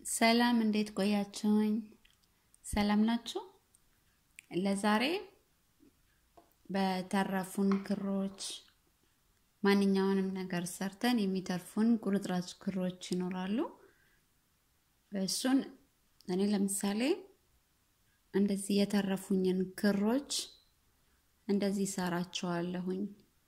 ሰላም እንዴት ቆያችሁኝ? ሰላም ናችሁ? ለዛሬ በተረፉን ክሮች ማንኛውንም ነገር ሰርተን የሚተርፉን ቁርጥራጭ ክሮች ይኖራሉ። እሱን እኔ ለምሳሌ እንደዚህ የተረፉኝን ክሮች እንደዚህ ሰራቸዋለሁኝ።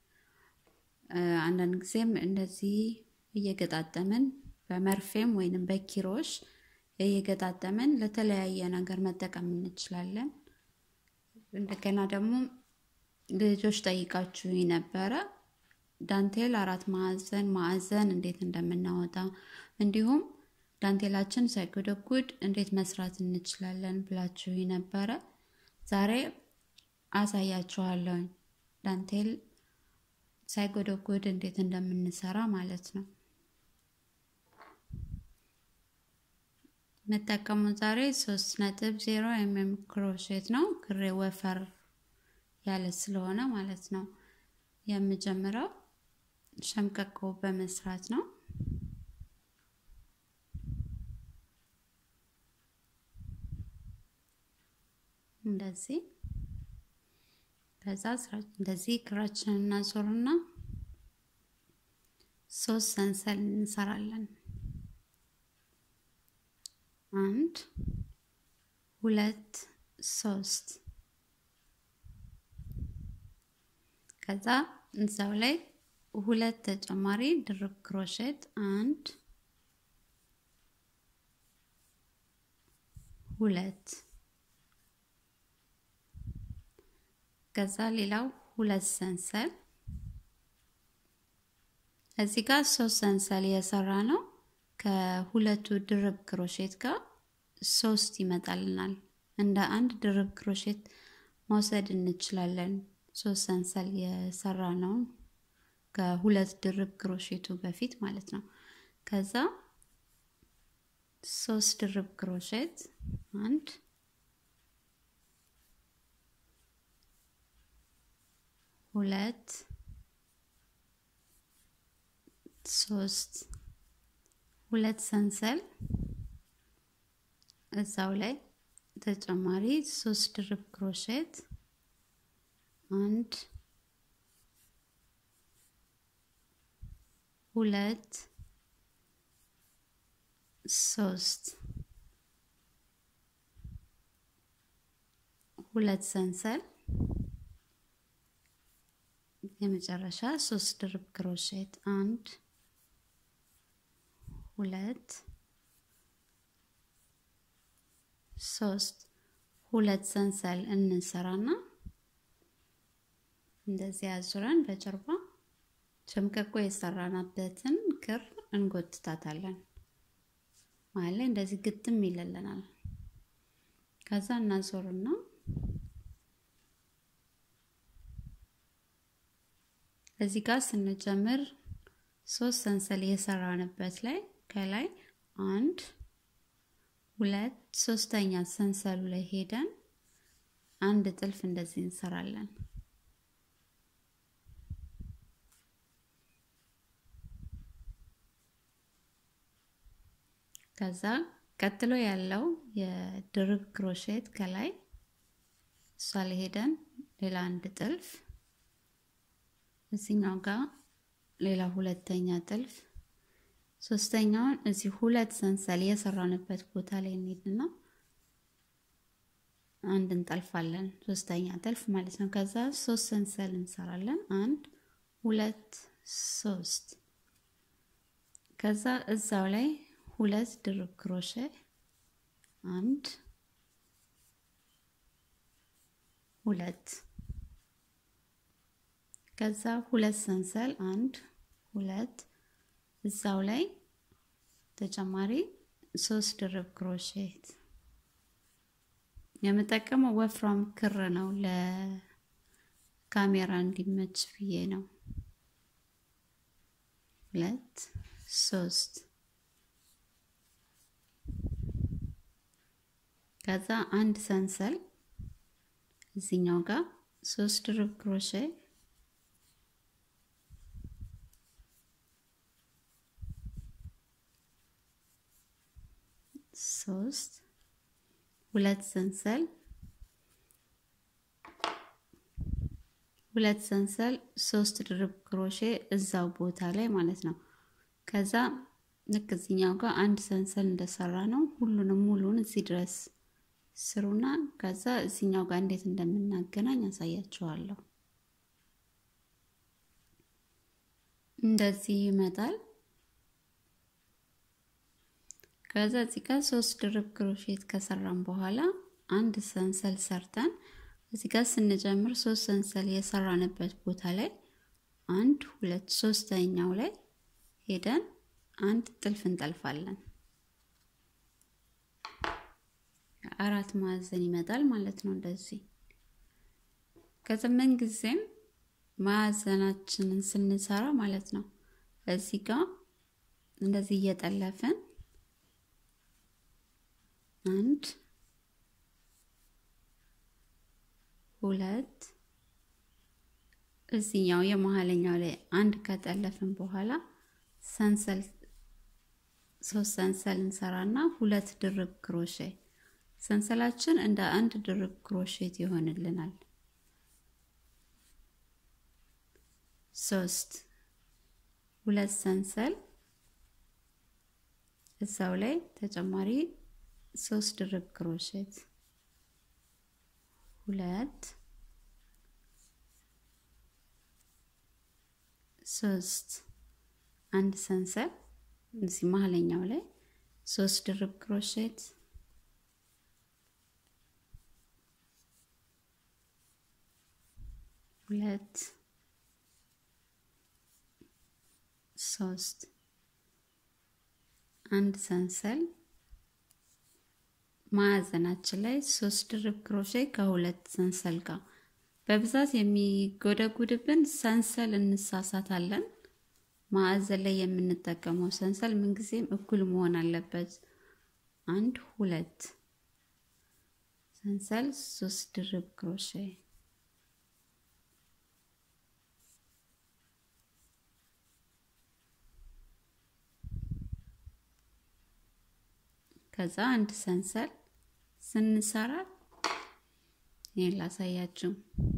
አንዳንድ ጊዜም እንደዚህ እየገጣጠምን በመርፌም ወይንም በኪሮሽ እየገጣጠምን ለተለያየ ነገር መጠቀም እንችላለን። እንደገና ደግሞ ልጆች ጠይቃችሁ ነበረ ዳንቴል አራት ማዕዘን ማዕዘን እንዴት እንደምናወጣ እንዲሁም ዳንቴላችን ሳይጎደጉድ እንዴት መስራት እንችላለን ብላችሁ ነበረ። ዛሬ አሳያችኋለሁኝ ዳንቴል ሳይጎደጉድ እንዴት እንደምንሰራ ማለት ነው። የምጠቀሙት ዛሬ ሶስት ነጥብ ዜሮ ኤምኤም ክሮሼት ነው። ክሬ ወፈር ያለ ስለሆነ ማለት ነው። የምጀምረው ሸምቀቆ በመስራት ነው። እንደዚህ ከዛ እንደዚህ ክራችንን እናዞርና ሶስት ሰንሰል እንሰራለን። አንድ ሁለት ሶስት ከዛ እዛው ላይ ሁለት ተጨማሪ ድርብ ክሮሼት አንድ ሁለት ከዛ ሌላው ሁለት ሰንሰል እዚህ ጋር ሶስት ሰንሰል የሰራ ነው። ከሁለቱ ድርብ ክሮሼት ጋር ሶስት ይመጣልናል። እንደ አንድ ድርብ ክሮሼት መውሰድ እንችላለን። ሶስት ሰንሰል የሰራ ነው ከሁለት ድርብ ክሮሼቱ በፊት ማለት ነው። ከዛ ሶስት ድርብ ክሮሼት አንድ ሁለት ሶስት ሁለት ሰንሰል እዛው ላይ ተጨማሪ ሶስት ድርብ ክሮሼት አንድ ሁለት ሶስት ሁለት ሰንሰል የመጨረሻ ሶስት ድርብ ክሮሼት አንድ ሁለት ሶስት ሁለት ሰንሰል እንሰራና እንደዚህ አዙረን በጀርባ ሸምቀቆ የሰራናበትን ክር እንጎትታታለን። መሀል ላይ እንደዚህ ግጥም ይለልናል። ከዛ እናዞርና እዚህ ጋር ስንጀምር ሶስት ሰንሰል የሰራንበት ላይ ከላይ አንድ ሁለት ሶስተኛ ሰንሰሉ ላይ ሄደን አንድ ጥልፍ እንደዚህ እንሰራለን። ከዛ ቀጥሎ ያለው የድርብ ክሮሼት ከላይ እሷ ላይ ሄደን ሌላ አንድ ጥልፍ እዚኛው ጋር ሌላ ሁለተኛ ጥልፍ ሶስተኛውን እዚህ ሁለት ሰንሰል የሰራንበት ቦታ ላይ እንሄድና አንድ እንጠልፋለን። ሶስተኛ ጥልፍ ማለት ነው። ከዛ ሶስት ሰንሰል እንሰራለን። አንድ ሁለት ሶስት። ከዛ እዛው ላይ ሁለት ድርብ ክሮሼ አንድ ሁለት ከዛ ሁለት ሰንሰል አንድ ሁለት እዛው ላይ ተጨማሪ ሶስት ድርብ ክሮሼት የምጠቀመው ወፍራም ክር ነው። ለካሜራ እንዲመች ብዬ ነው። ሁለት ሶስት ከዛ አንድ ሰንሰል እዚኛው ጋር ሶስት ድርብ ክሮሼ ሶስት ሁለት ሰንሰል ሁለት ሰንሰል ሶስት ድርብ ክሮሼ እዛው ቦታ ላይ ማለት ነው። ከዛ ልክ እዚኛው ጋር አንድ ሰንሰል እንደሰራ ነው ሁሉንም ሙሉን እዚህ ድረስ ስሩና ከዛ እዚኛው ጋር እንዴት እንደምናገናኝ ያሳያችኋለሁ። እንደዚህ ይመጣል። ከዛ እዚህ ጋር ሶስት ድርብ ክሮሼት ከሰራን በኋላ አንድ ሰንሰል ሰርተን እዚህ ጋር ስንጀምር ሶስት ሰንሰል የሰራንበት ቦታ ላይ አንድ ሁለት ሶስተኛው ላይ ሄደን አንድ ጥልፍ እንጠልፋለን። አራት ማዕዘን ይመጣል ማለት ነው። እንደዚህ ከዛ ምን ጊዜም ማዕዘናችንን ስንሰራ ማለት ነው እዚህ ጋር እንደዚህ እየጠለፍን አንድ ሁለት እዚኛው የመሀለኛው ላይ አንድ ከጠለፍን በኋላ ሰንሰል ሶስት ሰንሰል እንሰራና ሁለት ድርብ ክሮሼ ሰንሰላችን እንደ አንድ ድርብ ክሮሼት ይሆንልናል። ሶስት ሁለት ሰንሰል እዛው ላይ ተጨማሪ ሶስት ድርብ ክሮሼት ሁለት ሶስት አንድ ሰንሰል እዚህ መሀለኛው ላይ ሶስት ድርብ ክሮሼት ሁለት ሶስት አንድ ሰንሰል ማዕዘናችን ላይ ሶስት ድርብ ክሮሼ ከሁለት ሰንሰል ጋር በብዛት የሚጎደጉድብን ሰንሰል እንሳሳታለን። ማዕዘን ላይ የምንጠቀመው ሰንሰል ምንጊዜም እኩል መሆን አለበት። አንድ ሁለት ሰንሰል ሶስት ድርብ ክሮሼ ከዛ አንድ ሰንሰል ስንሰራ ይሄን ላሳያችሁ።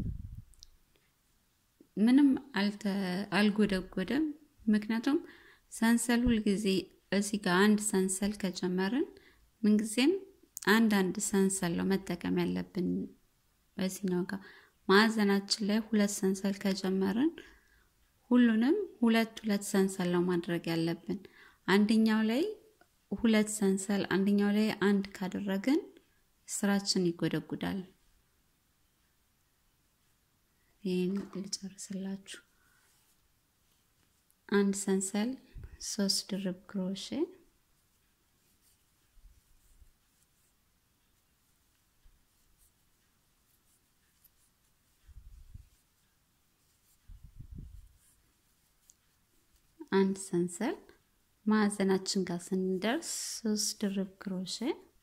ምንም አልጎደጎደም። ምክንያቱም ሰንሰል ሁልጊዜ እዚህ ጋር አንድ ሰንሰል ከጨመርን ምንጊዜም አንድ አንድ ሰንሰል ነው መጠቀም ያለብን። በዚህኛው ጋር ማዕዘናችን ላይ ሁለት ሰንሰል ከጨመርን ሁሉንም ሁለት ሁለት ሰንሰል ነው ማድረግ ያለብን። አንደኛው ላይ ሁለት ሰንሰል አንደኛው ላይ አንድ ካደረግን ስራችን ይጎደጉዳል። ይህን ልጨርስላችሁ። አንድ ሰንሰል ሶስት ድርብ ክሮሼ አንድ ሰንሰል ማዕዘናችን ጋር ስንደርስ ሶስት ድርብ ክሮሼ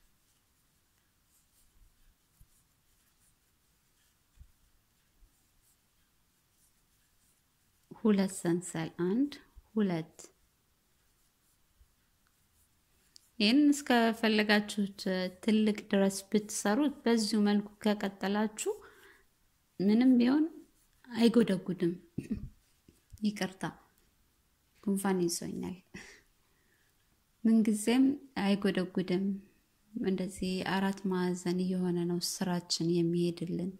ሁለት ሰንሰል አንድ ሁለት ይህን እስከፈለጋችሁት ትልቅ ድረስ ብትሰሩት በዚሁ መልኩ ከቀጠላችሁ ምንም ቢሆን አይጎደጉድም። ይቅርታ ጉንፋን ይዞኛል። ምንጊዜም አይጎደጉድም። እንደዚህ አራት ማዕዘን እየሆነ ነው ስራችን የሚሄድልን።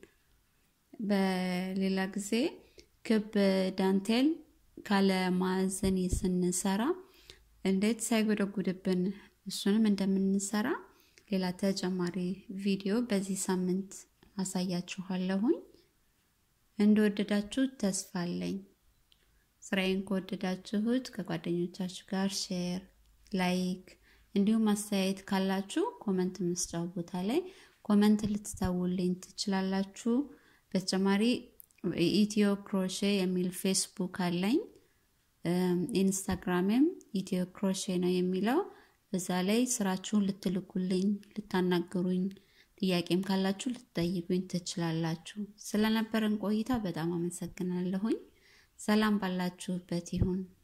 በሌላ ጊዜ ክብ ዳንቴል ካለ ማዕዘን ስንሰራ እንዴት ሳይጎደጉድብን እሱንም እንደምንሰራ ሌላ ተጨማሪ ቪዲዮ በዚህ ሳምንት አሳያችኋለሁኝ። እንደወደዳችሁት ተስፋ አለኝ። ስራዬን ከወደዳችሁት ከጓደኞቻችሁ ጋር ሼር፣ ላይክ እንዲሁም አስተያየት ካላችሁ ኮመንት መስጫው ቦታ ላይ ኮመንት ልትተውልኝ ትችላላችሁ። በተጨማሪ ኢትዮ ክሮሼ የሚል ፌስቡክ አለኝ። ኢንስታግራምም ኢትዮ ክሮሼ ነው የሚለው። በዛ ላይ ስራችሁን ልትልኩልኝ፣ ልታናግሩኝ፣ ጥያቄም ካላችሁ ልትጠይቁኝ ትችላላችሁ። ስለነበረን ቆይታ በጣም አመሰግናለሁኝ። ሰላም ባላችሁበት ይሁን።